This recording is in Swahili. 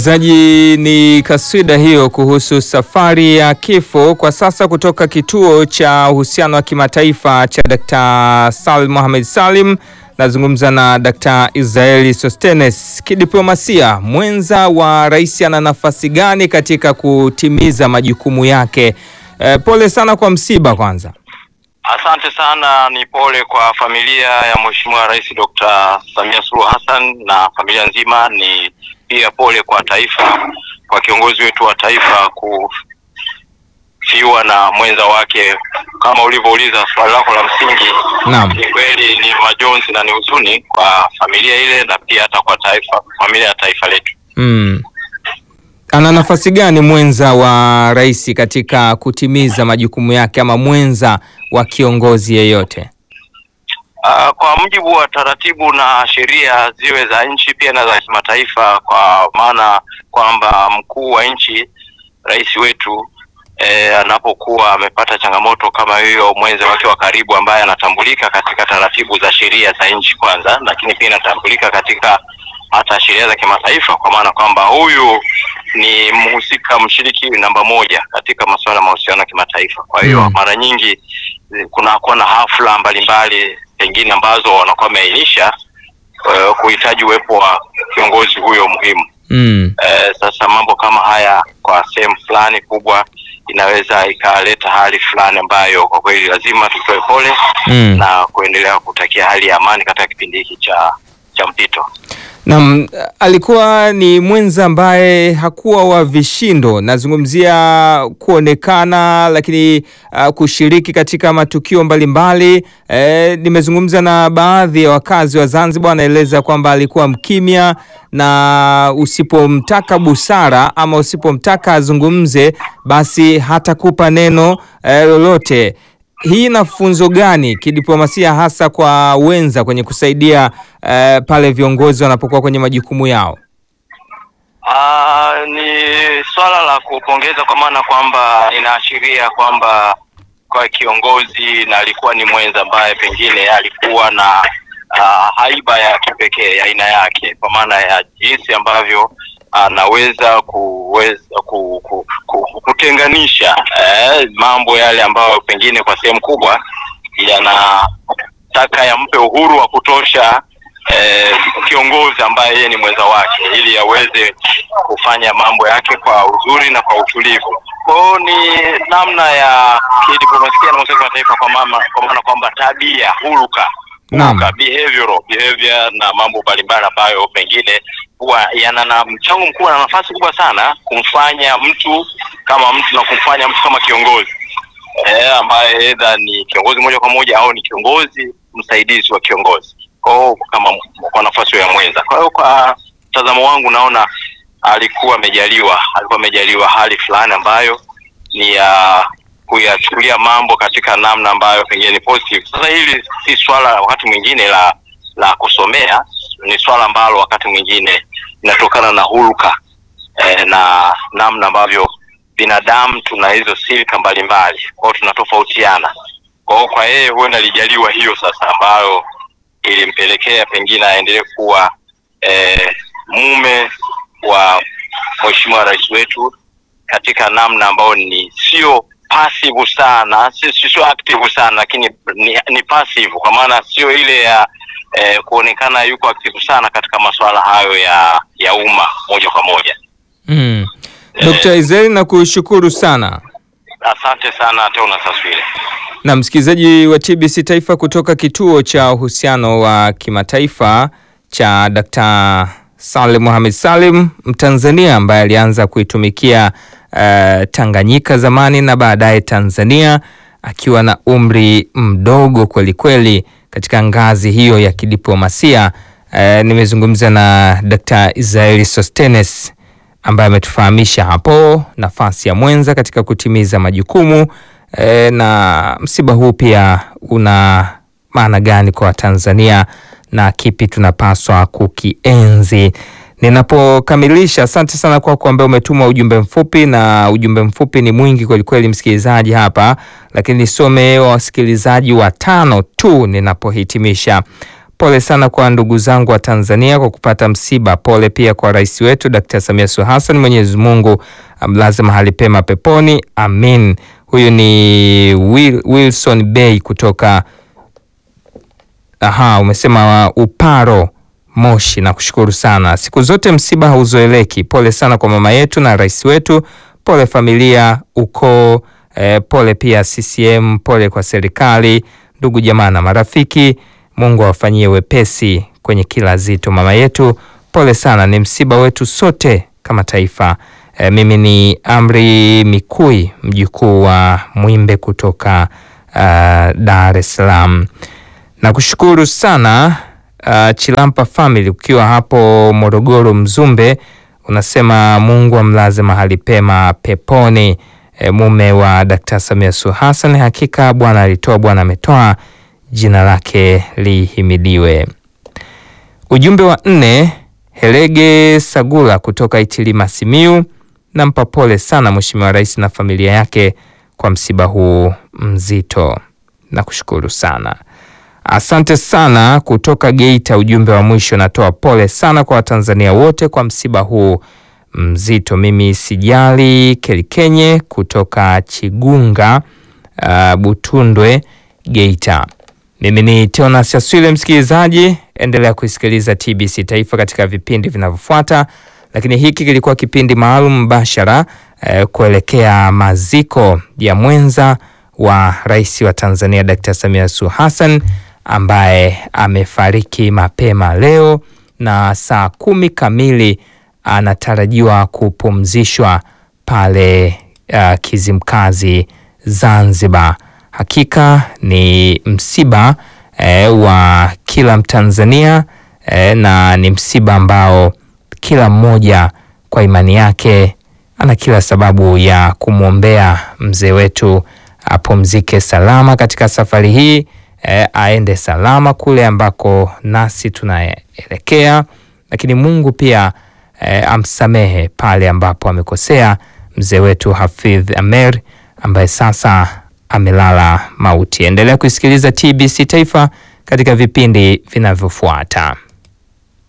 zaji ni kaswida hiyo kuhusu safari ya kifo kwa sasa kutoka kituo cha uhusiano wa kimataifa cha Dr. Salim Mohamed Salim. Nazungumza na Dr. Israeli Sostenes. Kidiplomasia, mwenza wa rais ana nafasi gani katika kutimiza majukumu yake? E, pole sana kwa msiba kwanza. Asante sana, ni pole kwa familia ya Mheshimiwa Rais Dr. Samia Suluhu Hassan na familia nzima. Ni pia pole kwa taifa, kwa kiongozi wetu wa taifa kufiwa na mwenza wake. Kama ulivyouliza swali lako la msingi, Naam. ni kweli ni majonzi na ni huzuni kwa familia ile na pia hata kwa taifa, familia ya taifa letu. Mm. Ana nafasi gani mwenza wa rais katika kutimiza majukumu yake ama mwenza wa kiongozi yeyote? Uh, kwa mujibu wa taratibu na sheria ziwe za nchi pia na za kimataifa, kwa maana kwamba mkuu wa nchi, rais wetu eh, anapokuwa amepata changamoto kama hiyo, mwenza wake wa karibu ambaye anatambulika katika taratibu za sheria za nchi kwanza, lakini pia inatambulika katika hata sheria za kimataifa, kwa maana kwamba huyu ni mhusika mshiriki namba moja katika masuala ya mahusiano ya kimataifa. Kwa hiyo Mm. mara nyingi eh, kunakuwa na hafla mbalimbali pengine ambazo wanakuwa wameainisha eh, kuhitaji uwepo wa kiongozi huyo muhimu. Mm. Eh, sasa mambo kama haya kwa sehemu fulani kubwa inaweza ikaleta hali fulani ambayo kwa kweli lazima tutoe pole Mm. na kuendelea kutakia hali ya amani katika kipindi hiki cha cha mpito. Naam, alikuwa ni mwenza ambaye hakuwa wa vishindo. Nazungumzia kuonekana, lakini uh, kushiriki katika matukio mbalimbali. Eh, nimezungumza na baadhi ya wakazi wa Zanzibar, wanaeleza kwamba alikuwa mkimya na usipomtaka busara ama usipomtaka azungumze, basi hatakupa neno eh, lolote. Hii ina funzo gani kidiplomasia hasa kwa wenza kwenye kusaidia eh, pale viongozi wanapokuwa kwenye majukumu yao? Ah, ni swala la kupongeza kwa maana kwamba inaashiria kwamba kwa kiongozi na alikuwa ni mwenza ambaye pengine alikuwa na ah, haiba ya kipekee ya aina yake, kwa maana ya jinsi ambavyo anaweza kuweza ku, ku, ku, kutenganisha eh, mambo yale ambayo pengine kwa sehemu kubwa yanataka yampe uhuru wa kutosha eh, kiongozi ambaye yeye ni mwenza wake ili aweze kufanya mambo yake kwa uzuri na kwa utulivu. Kwa hiyo ni namna ya kidiplomasia na mahusiano ya kimataifa kwa mama, kwa maana kwamba tabia, huruka Naam. huruka, behavioral behavior na mambo mbalimbali ambayo pengine huwa yana na mchango mkubwa na nafasi kubwa sana kumfanya mtu kama mtu na kumfanya mtu kama kiongozi eh, ambaye edha ni kiongozi moja kwa moja au ni kiongozi msaidizi wa kiongozi kwa hiyo kama kwa nafasi ya mwenza. Kwa hiyo kwa mtazamo wangu naona alikuwa amejaliwa, alikuwa amejaliwa hali fulani ambayo ni ya kuyachukulia mambo katika namna ambayo pengine ni positive. Sasa hili si swala wakati mwingine la la kusomea, ni swala ambalo wakati mwingine linatokana na hulka eh, na namna ambavyo binadamu tuna hizo silika mbalimbali, kwa hiyo tunatofautiana. Kwa hiyo kwa yeye huenda alijaliwa hiyo sasa, ambayo ilimpelekea pengine aendelee kuwa eh, mume wa mheshimiwa rais wetu katika namna ambayo ni sio passive sana, si- si- sio active sana, lakini ni, ni passive kwa maana sio ile ya eh, kuonekana yuko active sana katika masuala hayo ya ya umma moja kwa moja. Mm. Eh. Dr. Israeli nakushukuru sana. Asante sana Teona Saswile. Na msikilizaji wa TBC Taifa kutoka kituo cha uhusiano wa kimataifa cha Dr. Salim Mohamed Salim, Mtanzania ambaye alianza kuitumikia eh, Tanganyika zamani na baadaye Tanzania akiwa na umri mdogo kweli kweli katika ngazi hiyo ya kidiplomasia. Eh, nimezungumza na Dr. Israeli Sostenes ambaye ametufahamisha hapo nafasi ya mwenza katika kutimiza majukumu e, na msiba huu pia una maana gani kwa Watanzania na kipi tunapaswa kukienzi. Ninapokamilisha, asante sana kwako ambaye umetuma ujumbe mfupi, na ujumbe mfupi ni mwingi kwelikweli, msikilizaji hapa, lakini nisome wa wasikilizaji watano tu ninapohitimisha. pole sana kwa ndugu zangu wa Tanzania kwa kupata msiba. Pole pia kwa rais wetu Dkt. Samia Suluhu Hassan, Mwenyezi Mungu amlaze mahali pema peponi, amin. Huyu ni Will, Wilson Bay kutoka aha, umesema Uparo Moshi, na kushukuru sana. Siku zote msiba hauzoeleki. Pole sana kwa mama yetu na rais wetu, pole familia, ukoo eh, pole pia CCM, pole kwa serikali, ndugu jamaa na marafiki. Mungu awafanyie wepesi kwenye kila zito. Mama yetu, pole sana, ni msiba wetu sote kama taifa. Eh, mimi ni Amri Mikui, mjukuu wa Mwimbe kutoka uh, Dar es Salaam. Nakushukuru sana uh, Chilampa family ukiwa hapo Morogoro Mzumbe, unasema Mungu amlaze mahali pema peponi e, mume wa Dkt. Samia Suluhu Hassan. Hakika Bwana alitoa, Bwana ametoa, jina lake lihimidiwe. Ujumbe wa nne, Helege Sagula kutoka Itilima Simiu, nampa pole sana Mheshimiwa Rais na familia yake kwa msiba huu mzito. Nakushukuru sana. Asante sana kutoka Geita. Ujumbe wa mwisho, natoa pole sana kwa Watanzania wote kwa msiba huu mzito. Mimi sijali Kelikenye kutoka Chigunga, uh, Butundwe, Geita. Mimi ni Teonas Aswile. Msikilizaji, endelea kuisikiliza TBC Taifa katika vipindi vinavyofuata, lakini hiki kilikuwa kipindi maalum mbashara eh, kuelekea maziko ya mwenza wa rais wa Tanzania Dkt. Samia Suluhu Hassan ambaye amefariki mapema leo na saa kumi kamili anatarajiwa kupumzishwa pale uh, Kizimkazi Zanzibar. Hakika ni msiba eh, wa kila Mtanzania eh, na ni msiba ambao kila mmoja kwa imani yake ana kila sababu ya kumwombea mzee wetu apumzike salama katika safari hii eh, aende salama kule ambako nasi tunaelekea, lakini Mungu pia eh, amsamehe pale ambapo amekosea mzee wetu Hafidh Amer ambaye sasa amelala mauti. Endelea kusikiliza TBC Taifa katika vipindi vinavyofuata.